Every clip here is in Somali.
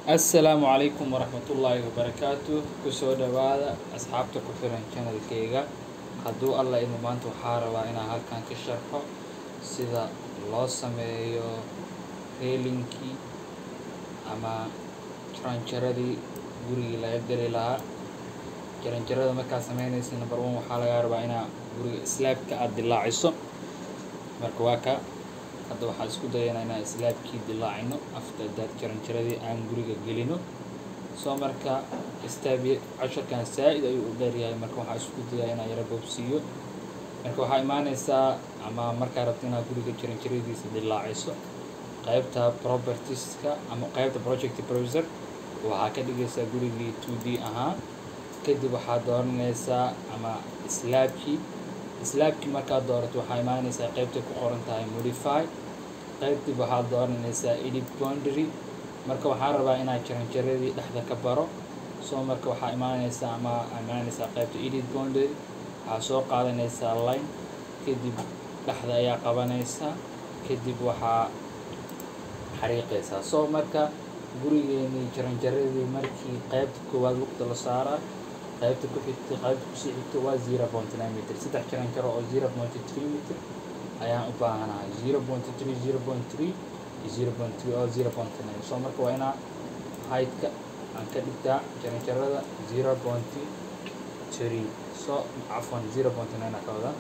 assalaamu calaykum waraxmatullaahi wabarakaatu kusoo dhawaada asxaabta ku xiran channelkeyga hadduu alla idmo maanta waxaa rabaa inaan halkan ka sharxo sida loo sameeyo reelinkii ama jaranjaradii gurigii laga geli lahaa jaranjarada markaad sameynaysa number one waxaa lagaa rabaa inaa guriga slaabka aada dilaaciso marka waa ka hadda waxaan isku dayanaa inaan slaabkii dilaacino after that jaranjaradii aan guriga gelino soo marka staabi casharkan saa-id ayuu u dheeryahay marka waxaan isku dayaa inaan yaro boobsiiyo marka waxaa imaaneysaa ama markaa rabta inaad guriga jaranjaradiisa dilaaciso qaybta propertieska ama qaybta project browser waxaa ka dhigaysaa gurigii two d ahaa kadib waxaad dooranaysaa ama slaabkii slaabkii markaad doorato waxaa imaaneysaa qaybtay ku qoran tahay modify qaybtib waxaad dooranaysaa edit boundary marka waxaan rabaa inaad jaranjaradii dhexda ka baro soo marka waxaa imaaneysaa ama imaaneysaa qaybta edit boundary waxaa soo qaadanaysaa line kadib dhexda ayaa qabanaysaa kadib waxaa xariiqaysaa soo marka gurigeenii jaranjaradii markii qaybta koowaad waqti la saaraa qaybta ku xigta qaybta kusii xigta waa zero point nine meter saddex jaranjaro oo zero point three meter ayaan u baahanahay zero point three zero point three iyo zero point three oo zero point nine soo marka waa inaa heightka aan ka dhigtaa jaranjarada zero point three soo cafwan zero point nine aa ka wadaa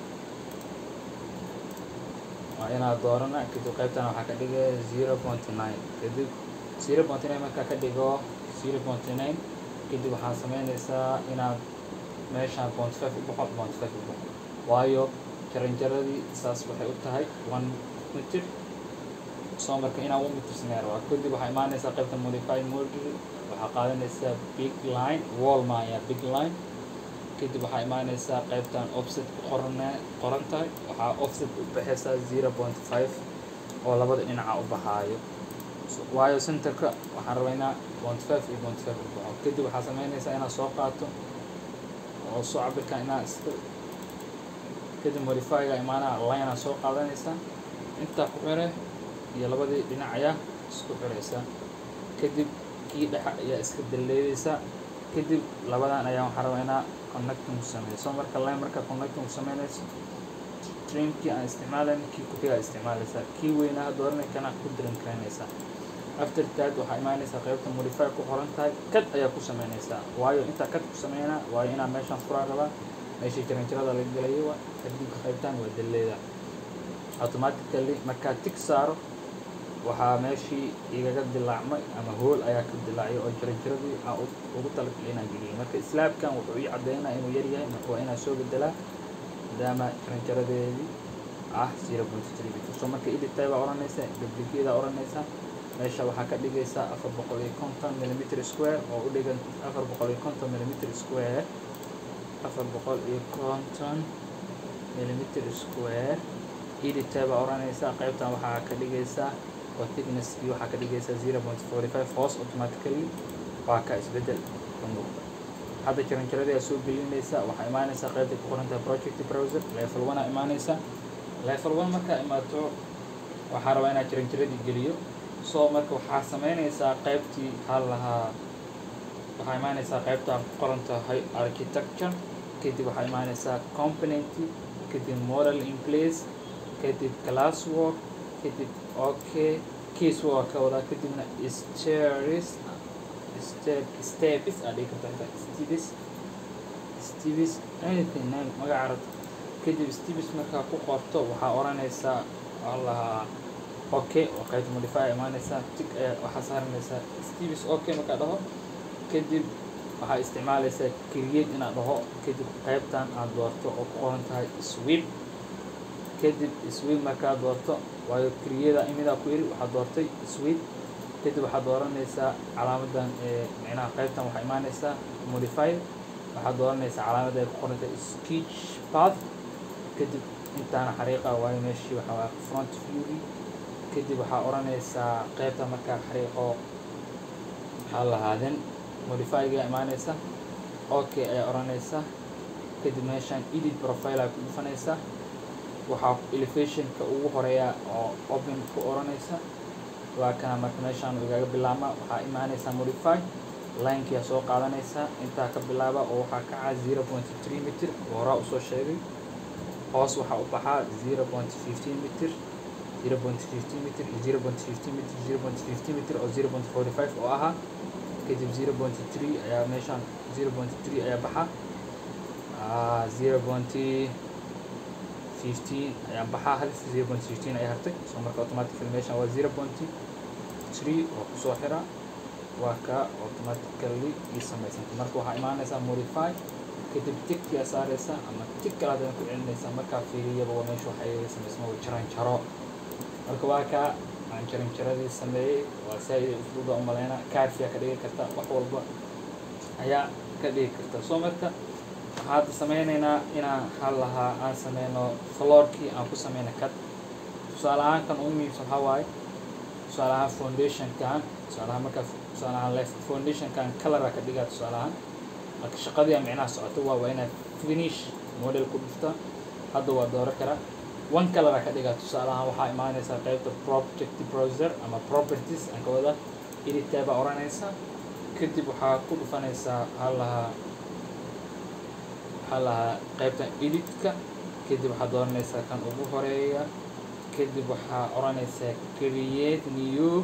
waa inaa doorana kadib qaybtana waxaa ka dhigaya zero point nine kadib zero point nine markaa ka dhigo zero point nine kadib waxaad sameynaysaa inaad meeshaan point five u baxo point five u baxo waayo jaranjaradii saas waxay u tahay one meter soo marka inaa one meter sameeya rabaa kadib waxaa imaanaysaa qaybta modify module waxaa qaadanaysaa big line wall maaya big line kadib waxaa imaanaysaa qaybtan offset ku qoran qoran tahay waxaa offset u baxaysaa zero point five oo labada dhinaca u baxaayo waayo centerka waxaan rabaa inaa point five iyo point five u baxo kadib waxaa sameynaysaa inaad soo qaato oo soo cabirkan inaa iska kadib modifyga imaanaa linea soo qaadanaysaa intaa ku xire iyo labadii dhinac ayaa isku xiraysaa kadib kii dhexa ayaa iska daleedaysaa kadib labadan ayaa waxaa rabaa inaa connecting ku sameyso marka line markaa connecting ku sameynayso trimkii aan isticmaalayn kii ku-xigaa isticmaalaysaa kii weynaa dooranay kana ku diran karaynaysaa after that waxaa imaanaysaa qaybta modify ku qoran tahay kad ayaa ku sameynaysaa waayo intaa kad ku sameynaa waayo inaa meeshaan furaa rabaa meeshii jaranjarada laga gelayo waa kadib qaybtaan waa daleeda automatically markaa tig saaro waxaa meeshii igaga dilaacmay ama hool ayaa ka dilaacay oo jaranjaradii aan ugu talagalay inaan geliyay marka slaabkan wuxuu ii caddeynaa inuu yar yahay marka waa inaan soo bedelaa maadaama jaranjaradeedii ah zero point three meter so marka editay baa odhanaysa duplicadaa odhanaysa meesha waxaa ka dhigaysaa afar boqol iyo konton millimeter square oo u dhigan afar boqol iyo konton millimeter square afar boqol iyo konton millimeter square editay baa odhanaysaa qaybtan waxaa ka dhigaysaa oo thicknesskii waxaa ka dhigaysaa zero point forty five hoos automatically waa ka isbedel ka muuqda hadda jaranjaradii aa soo gelinaysaa waxaa imaanaysaa qaybta ku qoran tahay project browser level one aa imaanaysaa level one markaa imaato waxaa rabaa inaad jaranjaradii geliyo soo marka waxaa sameynaysaa qaybtii hal lahaa waxaa imaanaysaa qaybtaan ku qoran tahay architecture kadib waxaa imaanaysaa componenty kadib model in place kadib class work kadib okay case work ka wadaa kadibna stairs step steps aa dhigi karta steps steps anything name magaca rabta kadib steps markaa ku qorto waxaa odhanaysaa allahaa okay oo qaybta modify imaanaysaa tig ayaa waxaa saaranaysaa steps okay markaa dhaho kadib waxaa isticmaalaysaa create inaad dhaho kadib qaybtan aad doorto oo ku qoran tahay sweep kadib sweep markaa doorto waayo creada imidaa ku yiri waxaad doortay sweep kadib waxaad dooranaysaa calaamadan ee micnaha qaybtan waxaa imaanaysaa modify waxaad dooranaysaa calaamadda ay ku qoran tahay sketch path kadib intaana xariiqa waayo meeshii waxaa waa front view kadib waxaa odhanaysaa qaybta markaa xariiqo waxaa lahaaden modifyga imaanaysa okay ayaa odhanaysaa kadib meeshaan edit profile aa ku dhufanaysaa waxaa elevationka ugu horeeya oo open ku odhanaysa waa kana marka meeshaan igaga bilaabma waxaa imaanaysaa modify linekia soo qaadanaysaa intaa ka bilaaba oo waxaa kaca zero point three mitir oo horaa usoo sheegay hoos waxaa u baxaa zero point fifteen mitir zero point fifteen mitir iyo zero point fifteen mitir zero point fifteen mitir oo zero point forty five oo ahaa kadib zero point three ayaa meeshaan zero point three ayaa baxa zero point fifteen ayaa baxaa hal zero point fifteen ayaa hartay so marka automatically meeshaan waa zero point three oo kusoo xira waa ka automatically ii samaysanta marka waxaa imaanaysaa modify kadib tigkia saaraysa ama tig kale haddana ku celinaysaa markaa fiiriyaba waa meesha waxay samaysma waa jaran jaro marka waa kaa aan jaran jaradii sameeyey waa saa-ida usluuba umaleyna kaarfiyaa ka dhigi karta wax walba ayaa ka dhigi karta soo marka waxaa hadda sameynaynaa inaan hal lahaa aan sameyno floorkii aan ku sameyna kad tusaale ahaan kan ugu muhiimsan waxaa waaye tusaale ahaan foundationkan tusaale ahaan markaa tusaale ahaan left foundationkan colora ka dhigaa tusaale ahaan marka shaqadii aan micnaha socoto waa waa inaad finish model ku dhufta hadda waa dooro karaa one colora ka dhigaa tusaale ahaan waxaa imaanaysaa qaybta project browser ama properties aan ka wada editkaa baa oranaysaa kadib waxaa ku dhufanaysaa hal lahaa waxaa lahaa qaybtan editka kadib waxaa dooranaysaa kan ugu horeeya kadib waxaa oranaysaa create new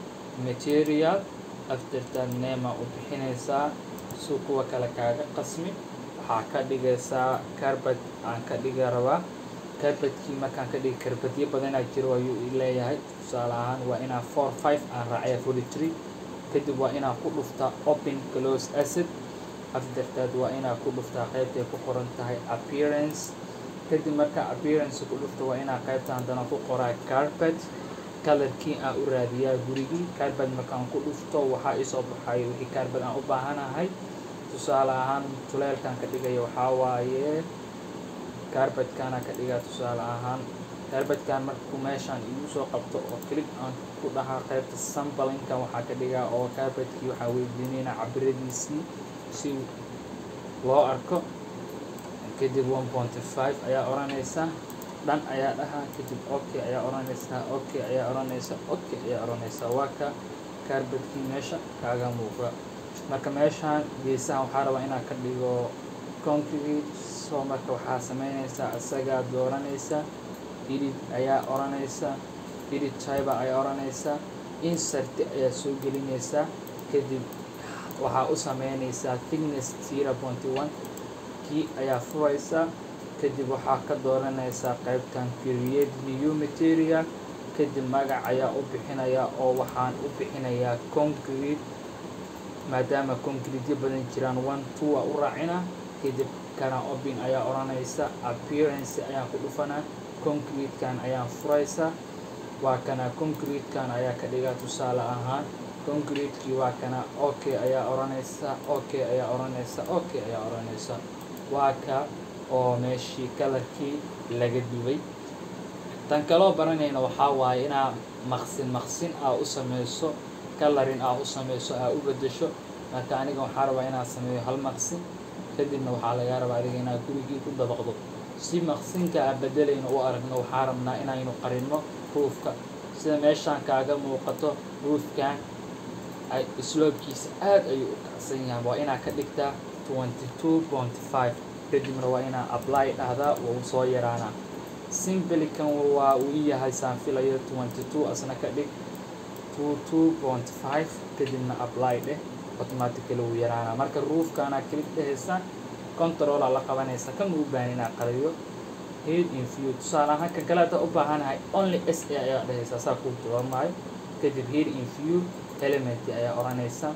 material aftertan nema u bixinaysaa si kuwa kale kaaga qasmi waxaa ka dhigaysaa carbad aan ka dhiga rabaa carbadkii markaan ka dhigi carbadyo badanaa jiro ayuu leeyahay tusaale ahaan waa inaa four five aan raacaya forty three kadib waa inaa ku dhuftaa open close acid aftertaad waa inaa ku dhuftaa qaybtay ku qoran tahay appearance kadib markaa appearance ku dhufta waa inaa qaybta haddana ku qoraa carpet colorkii aan u raadiyaa gurigii carbad markaan ku dhufto waxaa isoo baxay wixii carbad aan u baahanahay tusaale ahaan tuleelkan ka dhigaya waxaa waaye carbadkana ka dhigaa tusaale ahaan carbadkan markuu meeshaan igu soo qabto oo click aan ku dhahaa qaybta sambalinka waxaa ka dhigaa oo carbadkii waxaa weydiinayna cabiradiisii si loo arko kadib one point five ayaa oranaysaa dhan ayaa dhahaa kadib okay ayaa oranaysaa okay ayaa oranaysaa okay ayaa oranaysaa waa ka carbadkii meesha kaaga muuqda marka meeshaan geesaha waxaa rabaa inaan ka dhigo concrete soo marka waxaa sameynaysaa isagaa dooranaysaa edit ayaa oranaysaa edit tyber ayaa oranaysaa insert ayaa soo gelinaysaa kadib waxaa u sameynaysaa thickness zero point one kii ayaa furaysaa kadib waxaa ka dooranaysaa qaybtan create new material kadib magac ayaa u bixinayaa oo waxaan u bixinayaa concrete maadaama concreteyo badan jiraan one two a u raacina kadib kana open ayaa oranaysa appearance ayaan ku dhufanaa concretekan ayaan furaysaa waa kana concretekan ayaa ka dhigaa tusaale ahaan concretekii waa kana okay ayaa oranaysa okay ayaa oranaysa okay ayaa oranaysa waa ka oo meeshii kalarkii laga dubay tan kaloo baranayna waxaa waaye inaa maqsin maqsin aa u sameyso colorin aa u sameyso aa u bedesho marka aniga waxaa rabaa inaan sameeyo hal maqsin kadibna waxaa lagaa rabaa adiga inaad gurigii ku dabaqdo si maqsinka aan bedelayno u aragno waxaa rabnaa inaynu qarinno ruufka sida meeshaan kaaga muuqato ruufkan ay sloobkiisa aad ayuu u kacsan yahay waa inaa ka dhigtaa twenty two point five kadibna waa inaa apply dhahdaa wuu soo yaraanaa simbelikan waa uu yahay saan filayo twenty two asna ka dhig two two point five kadibna apply dheh automatically wuu yaraanaa marka ruufkaana click dhehaysa controla la qabanaysa kan uu baahan inaa qariyo head in view tusaale ahaan kan kale hadda u baahanahay only s a ayaa dhehaysaa saa kuu doormaayo kadib head in view element ayaa oranaysa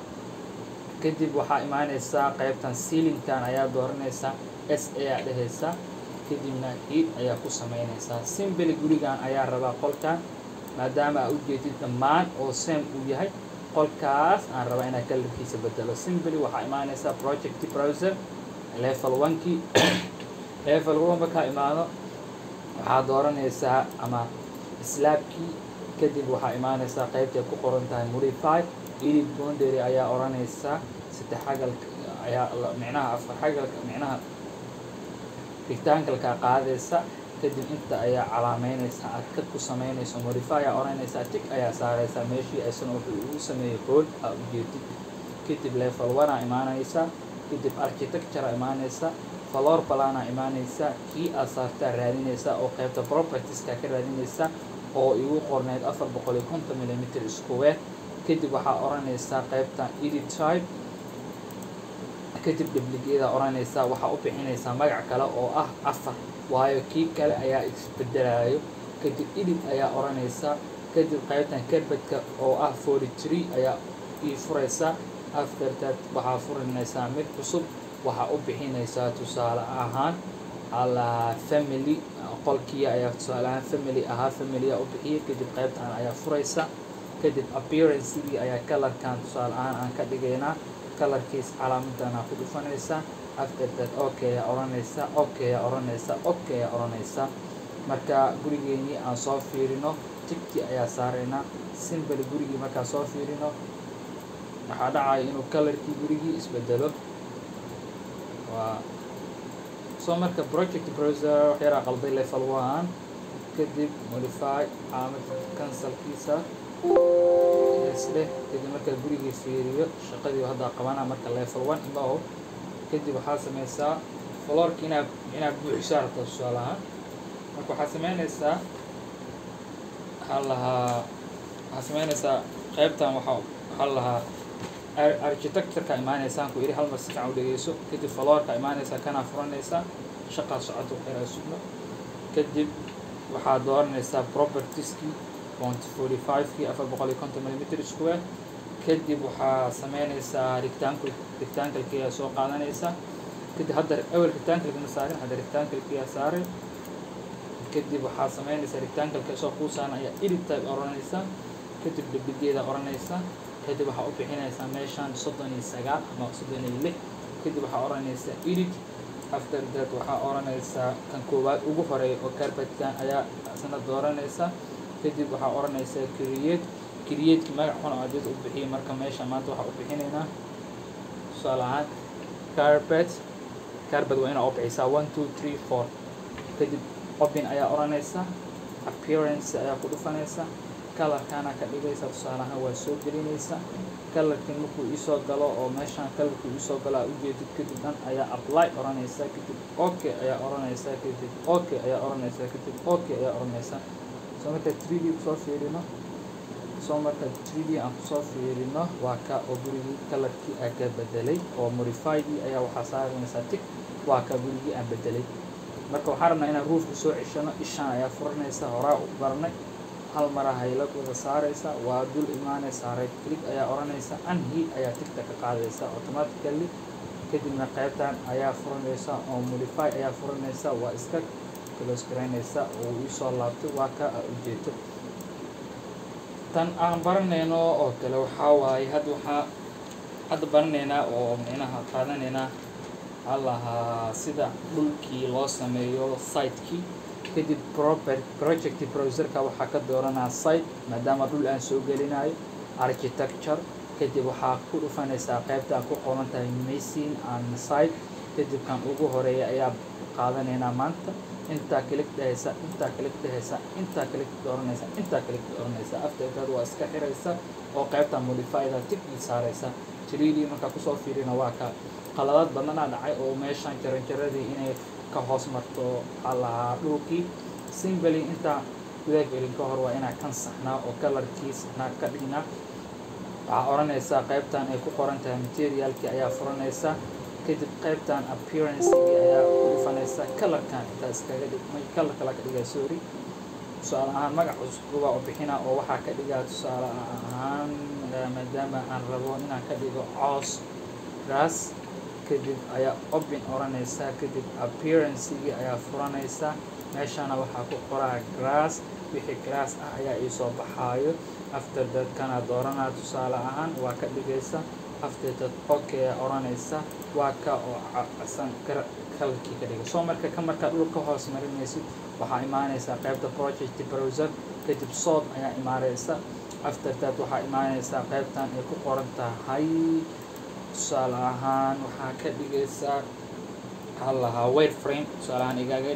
kadib waxaa imaanaysaa qaybtan sealingkan ayaa dooranaysaa s ayaa dhehaysaa kadibna head ayaa ku sameynaysaa simbly gurigan ayaa rabaa qolkan maadaama aa ujeedid dhammaan oo same uu yahay qolkaas aan rabaa inaa kalarkiisa bedelo simbly waxaa imaanaysaa project browser level onekii level one markaa imaado waxaa dooranaysaa ama slaabkii kadib waxaa imaanaysaa qaybtay ku qoran tahay modify edit boundary ayaa oranaysaa saddex xagalka ayaa micnaha afar xagalka micnaha rectangalka qaadaysa kadib inta ayaa calaameynaysaa aad kad ku sameynayso modify ayaa oranaysaa tig ayaa saaraysaa meeshii aysan wuxuu ugu sameeyey hood aa ujeedid kadib level one aa imaanaysaa kadib architecture aa imaanaysaa floor plan aa imaanaysaa kii aad saartaa raadinaysaa oo qaybta propertieska ka raadinaysaa oo igu qorneyd afar boqol iyo konton millimeter square kadib waxaa oranaysaa qaybtan edit type kadib dhibligeeda oranaysaa waxaa u bixinaysaa magac kale oo ah afar waayo kii kale ayaa isbedelayo kadib edit ayaa oranaysaa kadib qaybtan kerbedka oo ah forty three ayaa ii furaysaa after that waxaa furinaysaa mid cusub waxaa u bixinaysaa tusaale ahaan allaha family qolkii ayaa tusaale ahaan family ahaa familya u bixiyay kadib qaybtan ayaa furaysa kadib appearancegii ayaa colorkan tusaale ahaan aan ka dhigaynaa colorkiis calaamadan aa ku dhufanaysaa after that okay aa oranaysa okay aa oranaysa okay aa oranaysa marka gurigeenii aan soo fiirino tigti ayaa saaraynaa simbly gurigii markaa soo fiirino waxaa dhacaya inuu colorkii gurigii isbedelo waa soo marka project browser waxyaraa qalday level one kadib modify caalamad cancelkiisa isdheh kadib markaa gurigii fiiriyo shaqadii haddaa qabana marka level one imaho kadib waxaa sameysaa floorki inaad inaad buuxisaa rabto tusaale ahaan marka waxaa sameynaysaa waxaa lahaa waxaa sameynaysaa qaybtan waxaa waxaa lahaa architectureka imaanaysaan ku iri hal mar si fiican u dhegeyso kadib floorka imaanaysaa kanaa furanaysaa shaqaa socoto waxyaraa sugno kadib waxaa dooranaysaa propertieskii point forty five-kii afar boqol iyo konton millimeter square kadib waxaa sameynaysaa rectangle rectangle-kii ayaa soo qaadanaysaa kadib hadda awel rectangle ma saarin hadda rectangle-kii ayaa saaray kadib waxaa sameynaysaa rectangle-ka soo kuusaan ayaa edit type oranaysaa kadib dhibigeeda oranaysaa kadib waxaa u bixinaysaa meeshaan soddon iyo sagaal ama soddon iyo lix kadib waxaa oranaysaa edit after that waxaa oranaysaa kan koowaad ugu horeeya oo carpetkan ayaa isna dooranaysaa kadib waxaa oranaysaa create createki magac xun oo adeed u bixiyay marka meesha maanta waxaa u bixinaynaa tusaale ahaan carpet carpet waa inaa u bixisaa one two three four kadib open ayaa oranaysaa appearance ayaa ku dhufanaysaa colorkaana ka dhigaysa tusaale ahaan waa soo gelinaysa colorkii markuu iisoo galo oo meeshaan colorkii iisoo galo aa ujeedid kadib dhan ayaa apply oranaysaa kadib okay ayaa oranaysaa kadib okay ayaa oranaysaa kadib okay ayaa oranaysaa soo marka three d kusoo fiirino soo marka three d aan kusoo fiirino waa ka oo gurigii colorkii aa ka bedelay oo modifydii ayaa waxaa saaranaysaa tig waa ka gurigii aan bedelay marka waxaan rabnaa inaan ruufka soo ceshano ishaan ayaa furanaysa horaa u baranay hal mara hayla wada saaraysa waa dul imaanaysaa right click ayaa oranaysa unheat ayaa tigta ka qaadaysa automatically kadibna qaybtan ayaa furanaysa oo modify ayaa furanaysa waa iska close garaynaysa oo iisoo laabtay waa ka aa ujeedo tan aan baranayno oo kale waxaa waaye hadda waxaa hadda baranaynaa oo micnaha qaadanaynaa waxaa lahaa sida dhulkii loo sameeyo sitekii kadib proper project browserka waxaa ka dooranaa site maadaama dhul aan soo gelinayo architecture kadib waxaa ku dhufanaysaa qaybta ku qoran tahay machine and site kadib kan ugu horeeya ayaa qaadanaynaa maanta intaa kalik dhehaysa intaa kalik dhehaysa intaa kalik dooranaysa intaa kalik dooranaysa afterkaad waa iska xiraysa oo qaybta modifyda tigii saaraysa tiriidii markaa kusoo fiirina waa ka qaladaad badanaa dhacay oo meeshaan jaranjaradii inay ka hoos marto waxaa lahaa dhulkii simbly intaa gudaha gelin ka hor waa inaa kan saxnaa oo colorkii saxnaa ka dhignaa waxaa oranaysaa qaybtan ay ku qoran tahay materialkii ayaa furanaysaa kadib qaybtan appearancegii ayaa ku dhufanaysaa colorkan intaa iskaga dhig color kala ka dhigaa sorry tusaale ahaan magac cusub waa u bixinaa oo waxaa ka dhigaa tusaale ahaan maadaama aan rabo inaan ka dhigo coos grass kadib ayaa open oranaysaa kadib appearancegii ayaa furanaysaa meeshana waxaa ku qoraa grass wixii grass ah ayaa iisoo baxaayo after that kana dooranaa tusaale ahaan waa ka dhigaysa after that okay oranaysa waa ka oo casan kalkii ka dhiga soo marka ka markaa dhul ka hoos marinaysid waxaa imaanaysaa qaybta project browser kadib sood ayaa imaanaysa after that waxaa imaanaysaa qaybtan ay ku qoran tahay tusaale ahaan waxaa ka dhigaysaa waxaa lahaa wire frame tusaale ahaan igaaga dhig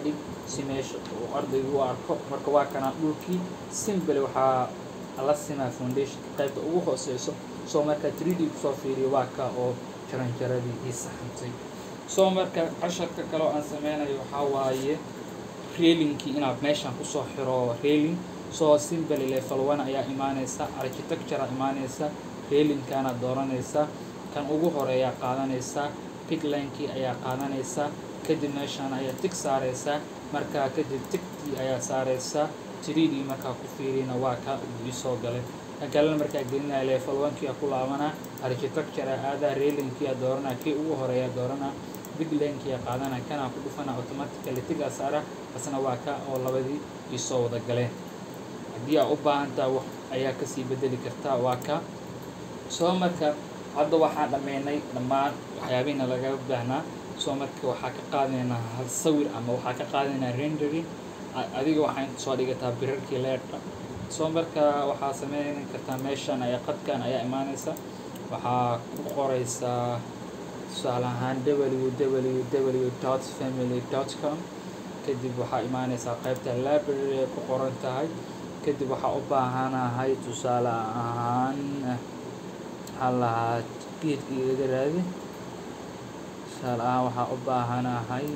si meesha uu ardaygu u arko marka waa kana dhulkii simbly waxaa la simaa foundationka qaybta ugu hooseyso soo marka 3d kusoo fiiriyo waa ka oo jaranjaradii ii saxantay soo marka casharka kale oo aan sameynayo waxaa waaye railinkii inaad meeshan kusoo xiro railing soo simbly level one ayaa imaaneysa architecture imaaneysa railinkaana dooranaysa kan ugu horeeyaa qaadanaysa piglinekii ayaa qaadanaysa kadib meeshaan ayaa tig saareysaa markaa kadib tigtii ayaa saareysaa 3d markaa ku fiirina waa ka uu isoo galay kan kalena markaa gelinaya level one-kia ku laabanaa architecture aadaa railinkii dooranaa kii ugu horeeya dooranaa biglinkia qaadana kanaa ku dhufana automatically tigaa saara asna waa ka oo labadii isoo wada galeen haddii aa u baahantaa wax ayaa kasii bedeli kartaa waa ka soo marka hadda waxaan dhammeynay dhammaan waxyaabihiina lagaga baahnaa soo marka waxaa ka qaadanaynaa hal sawir ama waxaa ka qaadanaynaa rendering adiga waxaa soo dhigataa birarkii leerka soo marka waxaa sameyn kartaa meeshan ayaa qadkan ayaa imaaneysa waxaa ku qoreysaa tusaale ahaan www dot family dot com kadib waxaa imaaneysaa qaybta library ay ku qoran tahay kadib waxaa u baahanahay tusaale ahaan waxaa lahaa geedkii iga raadi tusaale ahaan waxaa u baahanahay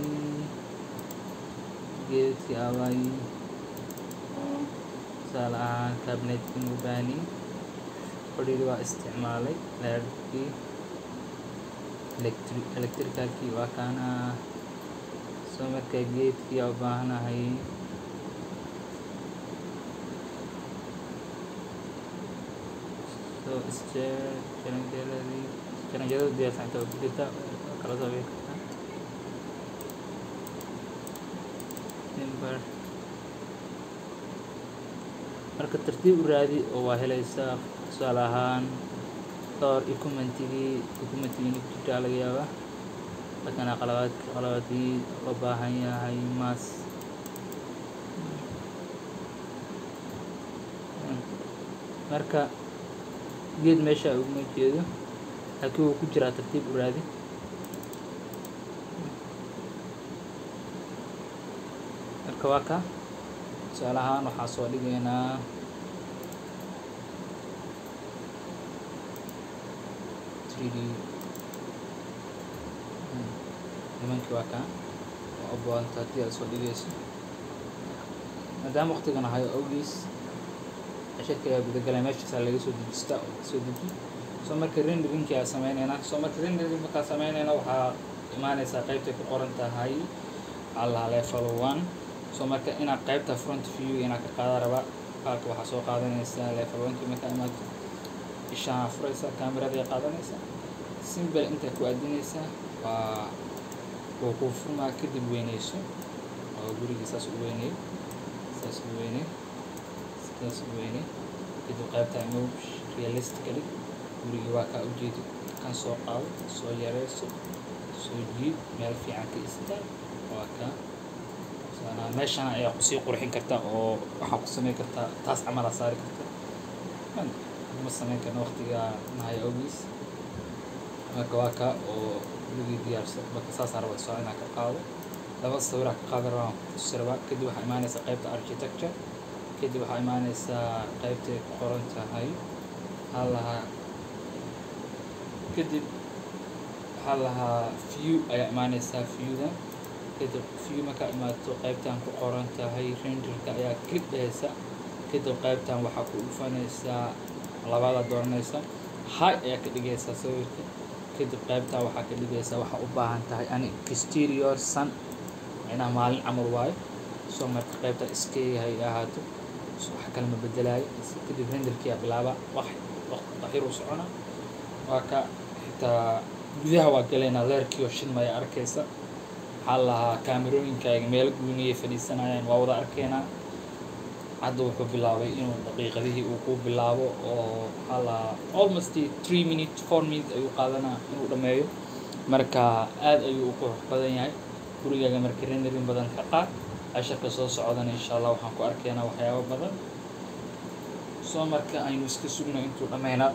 geedkii abay tusaale ahaan cabinetkin u baahni fadhigi waa isticmaalay leerkii electri electricalkii waa kaana soo markaa geedkii aa u baahanahay so stair jaranjaradii jaranjarada diyaarsan inta ku jirta kala soo bixi kartaa timber marka tartiib u raadi oo waa helaysaa tusaale ahaan dhowr equipmentigii equipmentigii ku jirtaa laga yaabaa lakana qalabaadki qalabaadkii loo baahan yahay maas marka geed meesha uguma jeedo laakiin wuu ku jiraa tartiib u raadi marka waa ka tusaale ahaan waxaa soo dhigaynaa three d nimankii waa kaa waa u baahanta haddii aad soo dhigayso maadaama waqtigan ahayo awgiis cashirka ayaa gudagalaya meeshaasaa laga soo dejista oo soo deji soo marka renderinkii aa sameyneynaa soo marka rendering markaa sameyneyna waxaa imaaneysaa qaybtay ku qoran tahay allah level one soo marka inaad qaybta front view inaad ka qaada rabaa qaalka waxaa soo qaadanaysaa level one-kii markaa imaato ishaa furaysaa kaamiraday qaadanaysaa simbel intaa ku aadinaysaa waa wuu kuu furmaa kadib weyneyso oo gurigii saas u weyney saas u weyney saas u weyney kadib qaybta imo realistically gurigii waa kaa ujeedi kan soo qaado soo yareyso soo jiid meel fiican ka istaag waa kaa sanaa meeshan ayaa kusii qurxin kartaa oo waxaa ku sameyn kartaa taas camalaa saari karta ma sameyn karna waqtiga nahay ogiis marka waa kaa oo gurigii diyaarsan marka saasaan raba soo inaan ka qaado laba sawiraa ka qaada rabaan kutusi rabaa kadib waxaa imaaneysaa qaybta architecture kadib waxaa imaaneysaa qaybtay ku qoran tahay waxaa lahaa kadib waxaa lahaa view ayaa imaaneysaa viewda kadib view markaa imaato qaybtan ku qoran tahay renderka ayaa click dhehaysa kadib qaybtan waxaa ku dhufanaysaa labada dooranaysa high ayaa ka dhigaysaa sawirka kadib qaybtaa waxaa ka dhigaysaa waxaa u baahan tahay ani exterior sun inaa maalin camal waayo soo marka qaybta iskeeyahay ahaato wax kale ma bedelaayo kadib renderkiyaa bilaaba wax waxyaruu socona waa ka xitaa gudaha waa galaynaa leerkii oo shidmaya arkaysa waxaa lahaa kaamerooyinkaaga meelo guuniyay fadhiisanayaan waa wada arkaynaa hadda wuxuu bilaabay inuu daqiiqadihii uu ku bilaabo oo waxaa lahaa almost three minutes four minutes ayuu qaadanaa inuu dhammeeyo marka aad ayuu u qurux badan yahay gurigaaga marka renderin badan ka qaad casharka soo socdana insha allah waxaan ku arkaynaa waxyaabo badan soo marka aynu iska sugno intuu dhammeynaa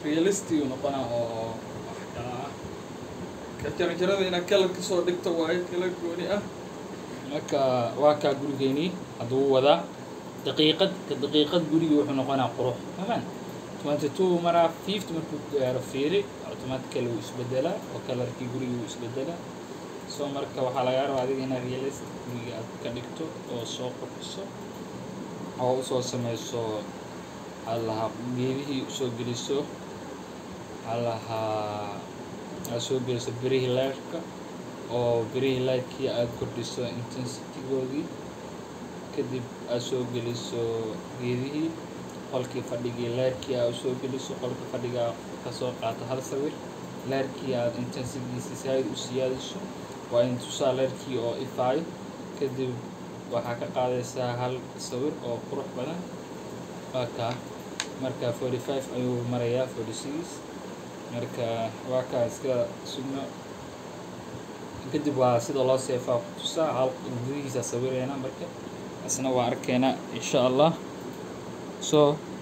realistic noqonaa oo wax kala ah ka jaranjarada inaad kalar kasoo dhigto waayo kala gooni ah marka waa kaa gurigeynii hadduu wadaa daqiiqad ka daqiiqad gurigii wuxuu noqonaa qurux amaan twenty two maraa fifty markuu gaaro fiiri automatically wuu isbedelaa oo kalarkii gurigii wuu isbedelaa so marka waxaa lagaa rabaa adiga inaad realistic guriga aad ka dhigto oo soo qurxiso oo usoo sameyso waxaa lahaa geedihii usoo geliso waxaa lahaa aad soo geliso berihii leerka oo berihii lightkii aad kordhiso intensitygoodii kadib aad soo geliso geedihii qolkii fadhigii leerkii aad usoo geliso qolka fadhiga kasoo qaato hal sawir leerkii aad intensitygiisa saaid u siyaadiso waa in tusaa leerkii oo ifaayo kadib waxaa ka qaadaysaa hal sawir oo qurux badan waa kaa marka forty five ayuu marayaa forty six marka waa kaa iska sugno kadib waa sida loo seefaa ku tusaa hal gudihiisa sawireena marka isna waa arkeynaa insha allah so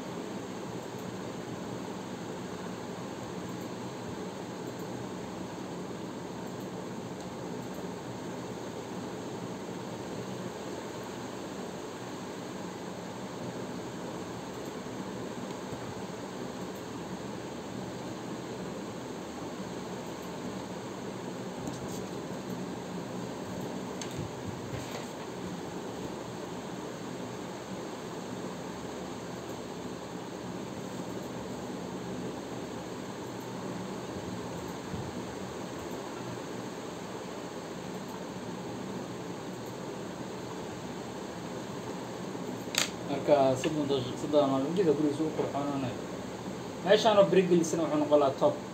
marka soddon daqiiq soddon maalmojida gurigiisa u qurxoonaanayo meeshaanoo brigelisana wuxuu noqon lahaa top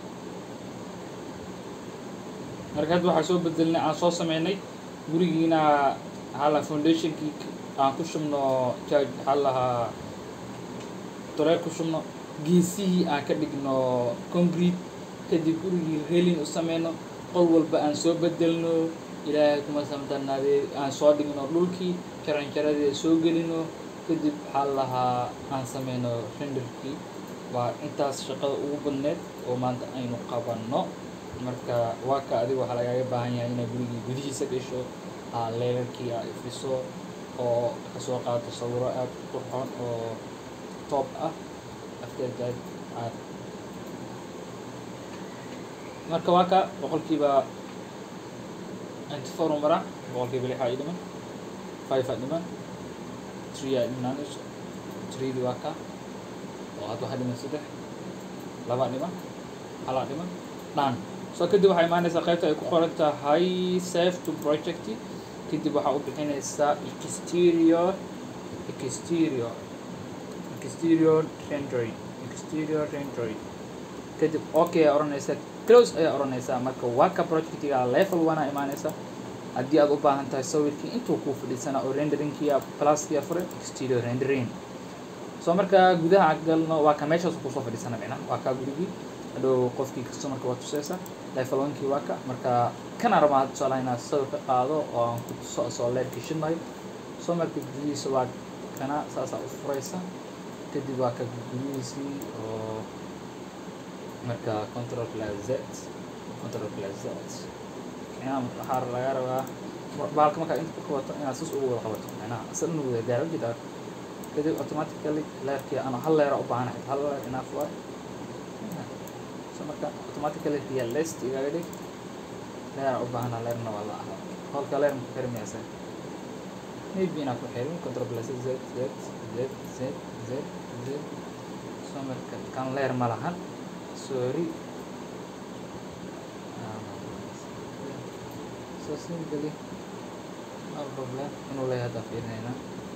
marka hadda waxaa soo bedelnay aan soo sameynay gurigiina hala foundationkii aan ku shubno charge waxaa lahaa dareer ku shubno geesihii aan ka dhigno concrete kadib gurigii relin u sameyno qol walba aan soo bedelno ilaahay kuma samdanaadee aan soo dhigno dhulkii jaranjaradii soo gelino kadib waxaa lahaa aan sameyno renderkii waa intaas shaqada ugu badneed oo maanta aynu qabanno marka waa ka adiga waxaa lagaaga baahan yahay inaad gurigii gudihiisa gasho aa leelarkii aa ifiso oo kasoo qaato sawiro aada u qurxoon oo top ah after that aad marka waa ka boqolkiiba ninety four u maraa boqolkiiba lix aa ii dhiman five aa dhiman three aa dhimanayso threedi waa ka oo hadda waxaa dhiman saddex laba dhiman halaa dhiman dhan so kadib waxaa imaanaysaa qaybta ay ku qoran tahay save to project kadib waxaa u bixinaysaa exterior exterior exterior rendering exterior rendering kadib okay ayaa odhanaysaa close ayaa odhanaysaa marka waa ka projectiga level one aa imaanaysaa haddii aad u baahan tahay sawirkii intuu kuu fadhiisanaa oo renderingkiya pluskiya furan exterior rendering so marka gudaha galno waa ka meeshaas kusoo fadhiisana micnaha waa kaa gurigii hadhow qofkii customerka waa tuseysa level one-kii waa ka marka kana rabaa tusaalaha inaad sawir ka qaado oo aan ku tuso asoo leerkii shidnayo so marka gudihiisa waa kana saasaa u furaysa kadib waa ka gudihiisii oo marka control plus z control plus z micnaha waxaa laga rabaa bahalka markaa inta ku qabato inaad sis ugu wada qabato micnaha asal inu wada gaaro jida kadib automatically leerkii ana hal leera u baahanahay hal leer enough waay so marka automatically realist igaga dhig leera u baahana leerna waa la aha holka leer maku xirmayasa maybe inaad ku xirin control plus z z z z z z so marka kan leer ma lahan sorry so simply no problem inuu leeyahay haddaan fiirinayna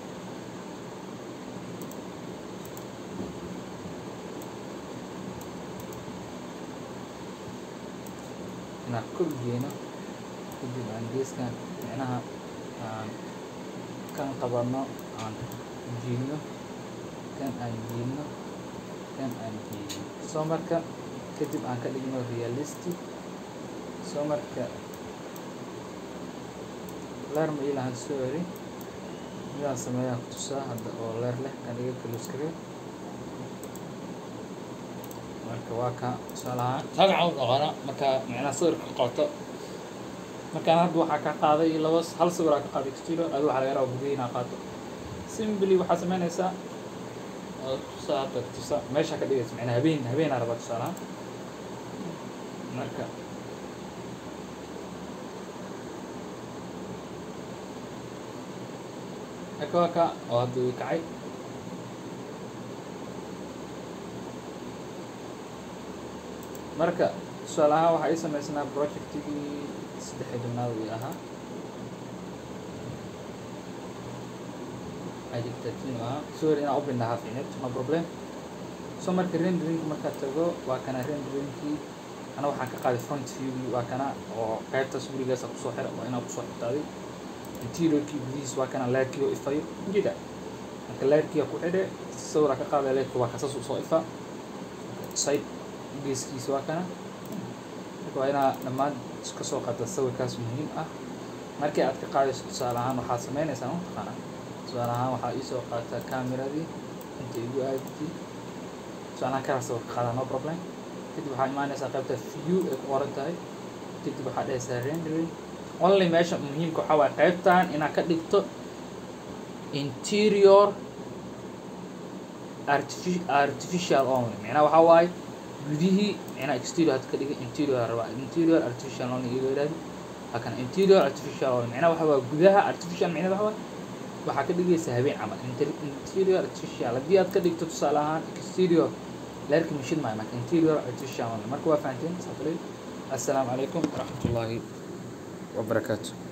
inaan kor geeno kadib aan geeskan micnaha aan kan qabanno aan jiidno kan aan jiidno kan aan jiidno soo marka kadib aan ka dhigno realistic soo marka leer ma ilahan sorry midaan sameeyaan ku tusaa hadda oo leer leh kan iga kaluskaga marka waa ka tusaalahaan magaca u dhaqana marka micnaha sawirka qoto markaan hadda waxaa ka qaaday laba hal sawiraa ka qaaday exterior adu waxaa laga rabaa gudaha inaa qaato simply waxaa sameynaysaa oo tusaa hadda tusa meesha ka dhigaysa micnaha habeen habeenaa rabaa tusaalahaan marka marka waa ka oo hadda ii kacay marka tusaale ahaan waxaa ii sameysnaa projectigii saddex iyo tobnaad ii ahaa ajib thirteen ahaa sorry inaan u bindhahaa fiinid no problem so marka rendering markaad tago waa kana renderingkii ana waxaan ka qaaday front viewgii waa kana oo qaybtaas gurigaasa kusoo xira waa inaa kusoo xirtaaday interiorkii gudihiis waa kana laadkii oo ifayo jida marka laadkiia ku xidhe sawira ka qaadaya laadka waa kasas usoo ifa side geeskiisa waa kana marka waa inaa dhammaan kasoo qaata sawirkaas muhiim ah markii aad ka qaadayso tusaale ahaan waxaad sameynaysaa mataqaana tusaale ahaan waxaa iisoo qaata cameradii inta igu aadti tusaale ahaan karaa sawir ka qaadaa no problem kadib waxaa imaanaysaa qaybta view ay ku qoran tahay kadib waxaa dhehaysaa rendering only meesha muhiimka waxaa waaye qaybtan inaad ka dhigto interior artifi artificial only micnaha waxaa waaye gudihii micnaha exterior had ka dhigay interior rabaa interior artificial only iyaga yidhahdi halkan interior artificial only micnaha waxaa waaye gudaha artificial micnaha waxaa waaye waxaa ka dhigaysa habeen camal Inter- interior artificial haddii aad ka dhigto tusaale ahaan exterior leerka mashid maayo marka interior artificial only marka waa fahanteen saafalay assalaamu calaykum waraxmatullaahi wabarakaatu